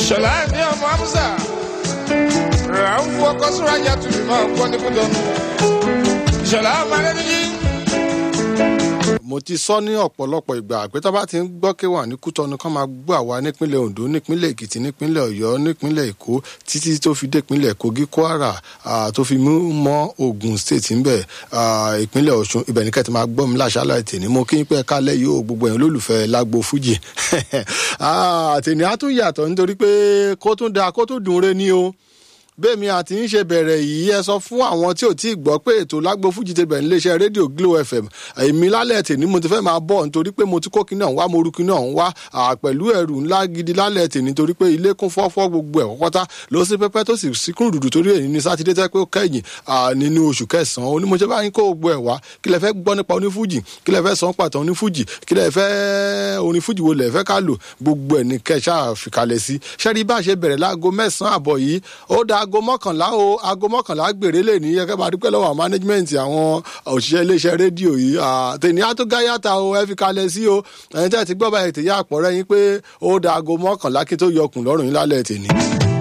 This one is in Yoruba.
ìṣọ̀lá ní ọmọ amúsà rà ń fún ọkọ sọ́rájà tó fi máa kọ́ ní kúndọ̀nù ìṣọ̀lá ọmọ alẹ́nìyí. mo ti sọ ní ọ̀pọ̀lọpọ̀ ìgbà pé tó bá ti ń gbọ́ kéwà ní kútọ́nu kán máa gbọ́ àwa nípínlẹ̀ ondo nípínlẹ̀ èkìtì nípínlẹ̀ ọ̀yọ́ nípínlẹ̀ èkó títí tó fi dé ìpínlẹ̀ kogi kwara ah, tó fi mú mọ́ ogun state ńbẹ̀ ah, ìpínlẹ̀ ọ̀ṣun ibẹ̀ ní kẹ́tì máa gbọ́ mi láṣálẹ̀ tèmi mo kí n pẹ́ kálẹ̀ yìí ó gbogbo ẹ̀yin olólùfẹ́ lágbo fújì Ah, tèmi á tún yàtọ̀ nítorí pé kó tún da kó tún dùn re ní o bẹ́ẹ̀mi àti ń ṣe bẹ̀rẹ̀ yìí ẹ sọ fún àwọn tí ò tí ì gbọ́ pé ètò lágbo fújì ti bẹ̀rẹ̀ níléeṣẹ́ rédíò glo fm èmi lálẹ́ tèmi mo ti fẹ́ máa bọ̀ nítorí pé mo ti kó kinní ọ̀hún wá mo ru kinní ọ̀hún wá à, pẹ̀lú ẹrù ńlá gidi lálẹ́ tèmi nítorí pé ilé kún fọ́fọ́ gbogbo ẹ̀ kọ́kọ́tà ló sí pẹ́pẹ́ tó sì síkún dùdù torí èyí ní sátidé tẹ́ pé ó kẹ́yìn à, nínú oṣù kẹsàn-án onímọ̀ṣẹ́ bá yín kó gbogbo ẹ̀ wá kí lẹ fẹ́ gbọ́ nípa onífújì kí lẹ fẹ́ sọ pàtó onífújì kí lẹ fẹ́ orin fújì wo lẹ fẹ́ ká lò gbogbo ẹ̀ ní kẹ́ ṣáà fìkàlẹ̀ sí ṣẹ́rí bá ṣe bẹ̀rẹ̀ láago mẹ́sàn-án àbọ̀ yìí ó da aago mọ́kànlá o aago mọ́kànlá gbèrè lè ní ẹ̀kẹ́ bá dúpẹ́ lọ́wọ́ management àwọn òṣìṣẹ́ iléeṣẹ́ rédíò yìí tèmi á tó gáyàtà o ẹ fi kalẹ̀ sí o ẹ̀yin tẹ́ ti gbọ́ báyìí tèyí àpọ̀rẹ́ yín pé ó da aago mọ́kànlá kí tó yọkùn lọ́rùn yín lálẹ́ tèmi.